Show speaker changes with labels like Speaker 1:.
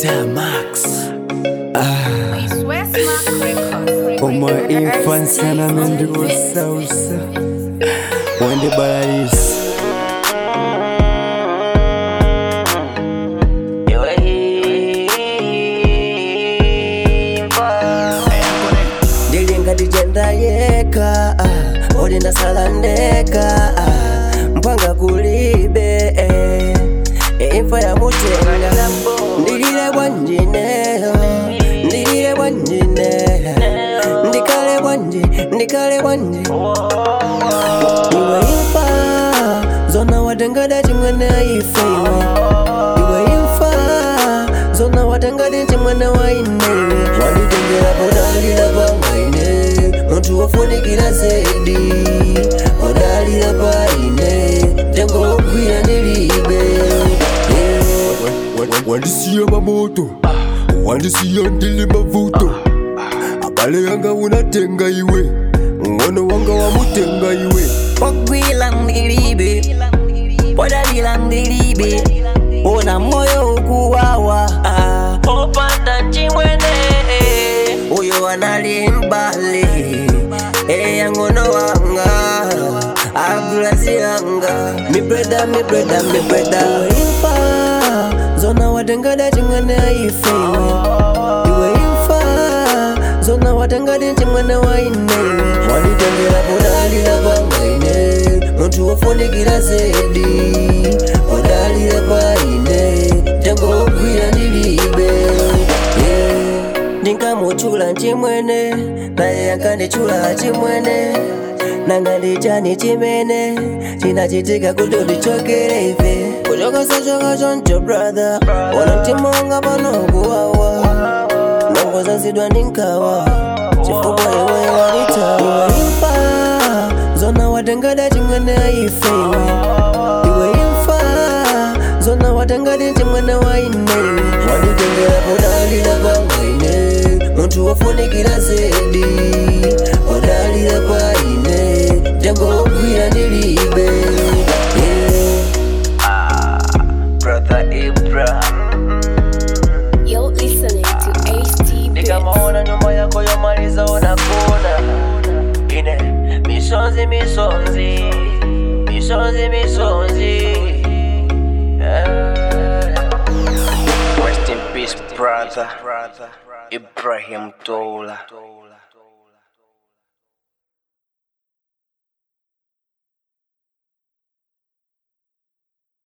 Speaker 1: Damax.
Speaker 2: It's Westmark Records.
Speaker 1: Uma infância na mente salsa. Onde balaís? ndilinga dijenda yeka ah, odi ndasala ndeka ah, mpanga kulibe eh, eh, imfa ya mutenga ndilile bwanjineyo ndilile bwanjineyo ndikale bwanji ndikale bwanji iwe imfa zona watengada chimwene ife iwe iwe imfa zona watengadi chimwene wainewe wanditengera podalira pamaine muntu wofunikira zedi podalira paine tengo wogwira ndilibe
Speaker 3: wandisiya mamoto wandisiya ndili mavuto abale yanga unatenga iwe ngono wanga wamutenga iwe
Speaker 1: pogwila ndilibe podalira ndilibe ona moyo ukuwawa ah. opanda nchimwene uyo anali mbale eyangono wanga agulazi yanga mibreda mibreda mibreda imfa zona watengada chimwene ife iwe iwe imfa zona watengadi chimwene wainewe wanditengera podalira pamaine muntu wofunikira zedi podalira paine tengo wogwira ndilibe yeah. ndingamuchula chimwene naye yankandichula chimwene nanga ndichani chimene chinachitika kuti ndichokere ife kuchokosa choko choncho brother ona mtima wanga pano kuwawa nongozazidwa ndinkawa chifukwa iwe wanita iwe imfa zona watengada chimwene ife iwe iwe imfa zona watengadi chimwene wainewe wanditengera podalira pamaine muntu wofunikira zedi podalira paine tengo wogwira ndilibe yeah.
Speaker 4: Brother Ibra
Speaker 2: You're listening to HT
Speaker 4: Nikamaona nyumba yako yomaliza unakuna Ine misonzi misonzi Misonzi misonzi yeah. Rest in peace brother Ibrahim Tola